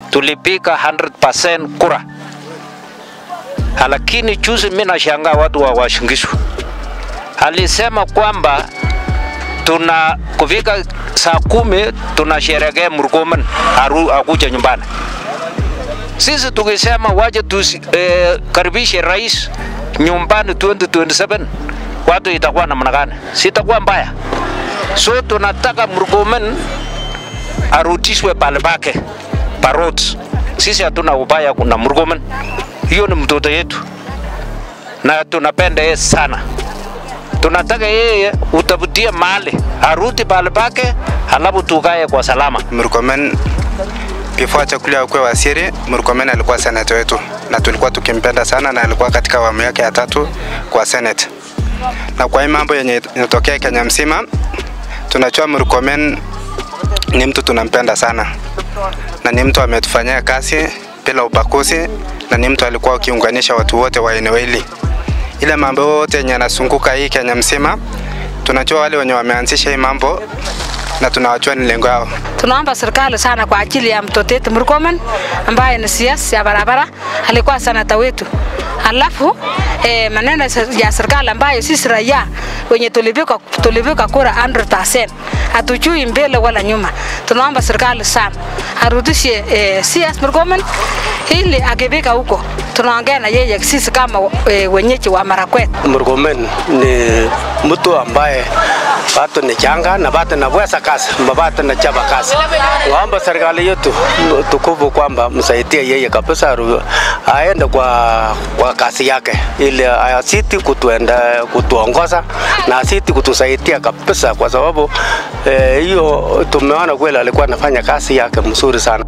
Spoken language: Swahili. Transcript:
tulipiga 100% kura, lakini juzi mimi nashangaa watu wa Washingishu alisema kwamba tuna kufika saa kumi tunasherekea Murkomen aru akuja nyumbani. Sisi tukisema waje tukaribishe eh, rais nyumbani 2027 watu itakuwa namna gani? Sitakuwa mbaya. So tunataka Murkomen arudishwe pale pake parot. Sisi hatuna ubaya na Murkomen, hiyo ni mtoto yetu na tunapenda yeye sana. Tunataka yeye utafutie mali arudi pale pake, halafu tukae kwa salama. Murkomen before achakuliwa kuwa waziri, Murkomen alikuwa seneta wetu na tulikuwa tukimpenda sana, na alikuwa katika awamu yake ya tatu kwa senate. Na kwa hii mambo yenye inatokea Kenya mzima, tunajua Murkomen ni mtu tunampenda sana, na ni mtu ametufanyia kazi bila ubaguzi, na ni mtu alikuwa akiunganisha watu wote wa eneo hili. Ile mambo yote yenye yanazunguka hii Kenya mzima, tunajua wale wenye wameanzisha hii mambo na tunawajua ni lengo yao. Tunaomba serikali sana kwa ajili ya mtoto wetu Murkomen ambaye ni CS ya barabara, alikuwa senata wetu. Alafu eh, maneno ya serikali ambayo sisi raia wenye tulipika tulipika kura 100% hatujui mbele wala nyuma. Tunaomba serikali sana arudishe eh, CS Murkomen ili akifika huko tunaongea na yeye sisi kama e, wenyeji wa Marakwet. Murkomen ni mtu ambaye bado ni changa na bado naweza kazi, bado na chapa kazi. Waomba serikali yetu tukufu kwamba msaidie yeye kabisa, aende kwa, kwa kazi yake ili asiti kutuenda kutuongoza na asiti kutusaidia kabisa, kwa sababu hiyo eh, tumeona kweli alikuwa anafanya kazi yake mzuri sana.